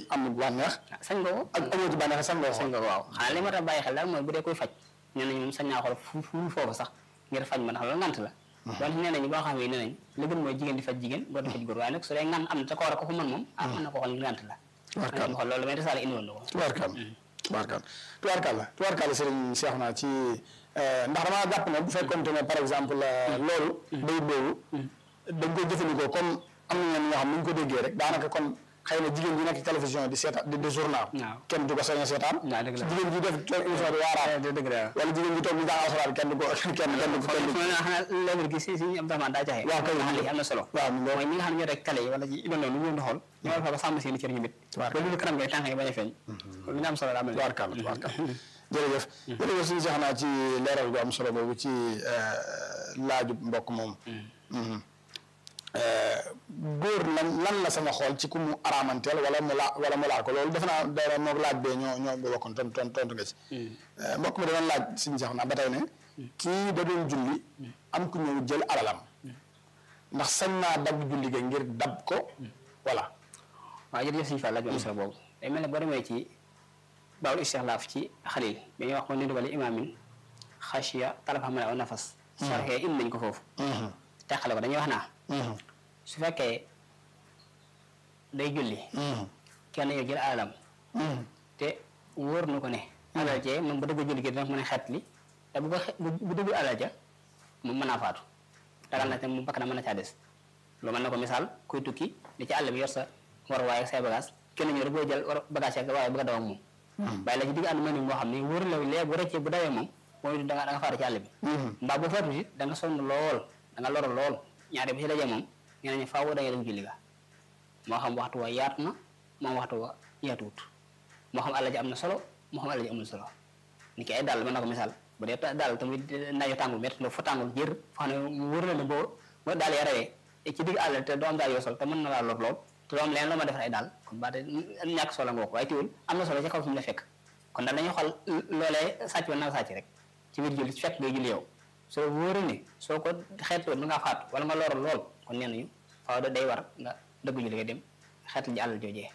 am bànneex sañ nga ko ak amoo ci bànneex sax nga sañ nga ko waaw xanaa li ma tax bàyyi xel daal mooy bu dee koy faj nee nañ moom sañ naa xool fu fu foofu sax ngir faj ma ndax loolu ngant la donte nee nañu boo xam ne nee nañ li gën mooy jigéen di faj jigéen góor di faj góor waaye nag su dee ngant am na te ko war a ko ko mën moom ah mën na ko xool ngir ngant la Tubaarkàlla. ma xool loolu may risaale indi woon na ko tubaarkal tubaarkal tubaarkal tubaarkal sëriñ Cheikh naa ci ndax damaa jàpp ne bu fekkonte ne par exemple loolu bayit boobu dañ koy jëfandikoo comme am na ñenn ñoo xam ni ñu ko déggee rek daanaka kon xëy na jigéen ji nekk ci télévision di seetaan di di journal Waaw. kenn du ko sañ a seetaan Waaw, dëgg la. jigéen ji def toog émission di waaraat dëgg la wala jigéen ji toog di jàng alxuraan kenn du ko kenn kenn du ko kenn du ko xanaa xanaa level gi si si Abdourahmane daa jaxe Waaw, kay. xam ne am na solo waaw mu ngoog. mooy ñi nga xam ne ñoo rek télé yi wala ci idon lu ñu leen di xool ñu war fa ba sàmm seen cër ñu mit Tubaarkàlla. loolu kanam ngay tànk yi bañ a feeñ lu ñu am solo daa mel ni tubaarkal tubaarkal jërëjëf jërëjëf suñu Cheikh naa ci leeral gu am solo boobu ci laaju mbokk moom góor lan lan la sama xool ci ku mu araamanteel wala mu laa wala mu laal ko loolu defe naa dara moog laaj bee ñoo ñoo bokkoon tontu tontu tontu nga ci. mbokk mi da doon laaj suñu Cheikh naa ba tey ne. kii da doon julli. am ku ñëw jël alalam. ndax sañ naa dab julli ga ngir dab ko. voilà. waaw jërëjëf suñu fa laaj bu am solo boobu day mel ne boo demee ci baawul istixlaaf ci xalil bi ñuy wax ko nidu wala imaamin xashiya talaf xam ne aw nafas sarxee indi nañ ko foofu teqale ko dañuy wax naa su fekkee day julli kenn yow jël alalam te wóor na ko ne alal jee moom bu dëgg julli gi dina ko mën a xet li te bu ko xe- bu bu dëgg alal ja moom mën naa faatu dagal na te mu bakk na mën na caa des lu mën na ko misaal kuy tukki di ci àll bi yor sa war waaye ak say bagage kenn ñëw rek boo jël war bagage ak waaye bëgg a daw ak moom bàyyi la ci digg ànd mel ni moo xam ne wóor la lee bu rëccee bu dawee moom mooy da nga da nga faatu ci àll bi mbaa bu faatu it da nga sonn lool da nga loru lool ñaare bi ci dajee moom nee nañu faaw da ngay dem julli ga moo xam waxtu wa yaatu na moom waxtu wa yaatuwut moo xam àll ji am na solo moo xam àll ji amul solo ni ki ay dàll mën na ko misaal bu dee dàll tamit naaju tàngul métti la fa tàngul jër foo xam ne wóor na ne boo boo daal ya rawee ci digg àll te doo am daal yoo sol te mën na laa lor lool te doo am leneen loo ma defar ay daal kon ba te ñàkk solo nga wax waaye teewul am na solo ci kaw fi mu la fekk kon daal dañuy xool loolee sàcc wala naa sàcc rek ci biir julli fekk ngay julli yow soo wóoree ne soo ko xeetoo da ngaa faatu wala nga lor lool kon nee nañu faaw da day war nga dëgg julli nga dem xeetal ji àll joojee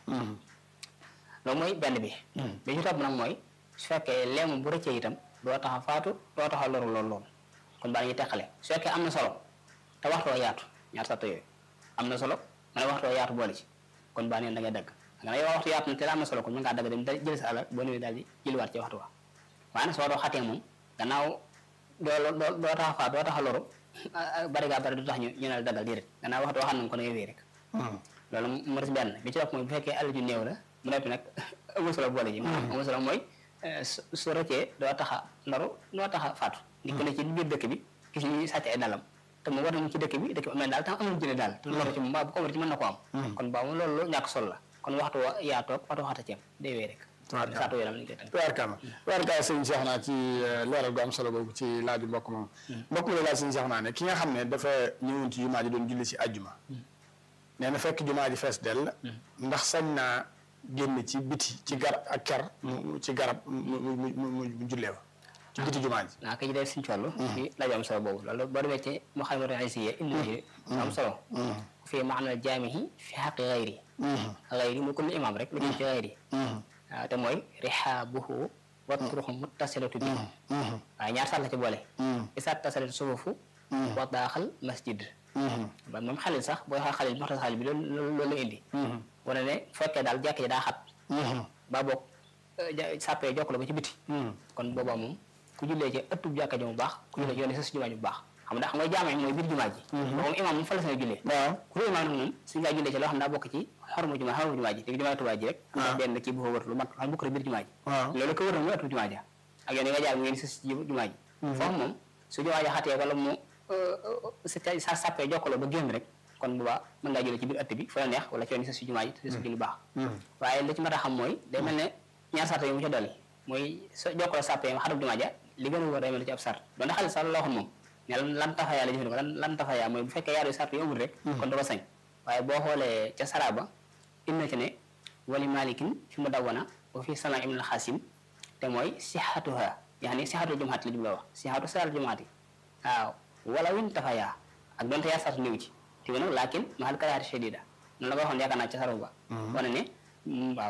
loolu mooy benn bi bi ci topp nag mooy su fekkee leemu bu rëccee itam doo tax a faatu doo tax a loru lool lool kon baa ñuy teqale su fekkee am na solo te waxtoo yaatu ñaar sato yooyu am na solo nga ne waxtoo yaatu boole ci kon baa neen da ngay dagg nga ne yow waxtu yaatu na te am na solo kon mën ngaa dagg dem da jël sa alal boo ñëwee daal di jëliwaat ci waxtu wa waaye nag soo doo xatee moom gannaaw doo doo doo tax a faatu doo tax a loru bari gaa bari du tax ñu ñu ne la daggal déedéet gannaaw waxtu waxaan nañ ko da ngay wéy rek loolu mu des benn bi ci topp mooy bu fekkee alal ju néew la mu nekk nag amul solo boole ji maanaam amul solo mooy su su rëccee doo tax a loru doo tax a faatu di ko ne ci biir dëkk bi gis ñu sàcc ay dalam te mu war nañu ci dëkk bi dëkk bi amee daal tam amul jëne daal te loru ci moom mbaa bu ko war ci mën na ko am kon baa moom loolu ñàkk solo la kon waxtu wa yaa toog waxtu waxta ceeb day wéy rek saatu yaram lañ koy tënk tubaarkalla tubaarkalla sëñ Cheikh naa ci leeral gu am solo boobu ci laaju mbokk moom mbokk mi la laaj sëñ Cheikh naa ne ki nga xam ne dafa ñëwoon ci jumaa ji doon julli si àjjuma nee na fekk jumaa ji fees dell ndax sañ naa génn ci biti ci gar ak ker mu ci garab mu mu mu mu jullee fa ci biti jumaa ji naa ko ci def suñu toll ci laaju am solo boobu loolu boo demee ci mu xam ne ay indi na ci am solo fii maanaam jaamihi fi xaqi xayri xayri mu kulli imaam rek lu jëm ci xayri waaw te mooy rihaabuhu wa turuxu muttasilatu bi waaye ñaar sax la ci boole isaat tasalatu sufufu wa daaxal masjid ba moom xalil sax booy xool xalil moxtas xalil bi loolu loolu la indi wane ne fekkee daal jàkk ji daa xat ba boog sàppee jokk la ba ci biti kon boobaa moom ku jullee ci ëttub jàkka ji mu baax ku jullee ci yoon sa si jumaa ji bu baax xam nga xam nga jaamee mooy biir jumaa ji moom imaam moom fa la seen jullee waaw ku fa imaam nag moom suñu ngaa jullee ci loo xam daa bokk ci xormu jumaa xormu jumaa ji léegi jumaa Tuubaa ji rek am benn kii bu fa wër lu mat xam bokk biir jumaa ji waaw loolu ko wër na mooy ëttub jumaa ji ak yoon yi nga jaar mu ngeen sës ci jumaa ji foofu moom su jumaa ji xatee wala mu sa sàppee jokkaloo ba génn rek kon bu baax mën ngaa jullee ci biir ëtt bi fa la neex wala ci yoon yi sës ci jumaa ji te sës ci lu baax waaye li ci mat a xam mooy day mel ne ñaar sart yi mu ca dolli mooy sa jokkaloo sàppee xarab jumaa ja li gën a wóor day mel ne ci ab sart doonte xaalis sax la waxoon moom ne lan tafayaa la jëfandikoo lan lan tafayaa mooy bu fekkee yaar yu sart yu amul rek kon da ko sañ waaye boo xoolee ca saraba indi na ci ne wali malikin fi mu dawwana wa fi sana ibn xasim te mooy sixatuha yaani sixatu jumaati la jumla wax sixatu saal jumaati waaw wala win tafayaa ak doonte yaar sart néew ci te nag laakin mahal karaati shadida noonu la ko waxoon yaakaar naa ca saraba ba wane ne waaw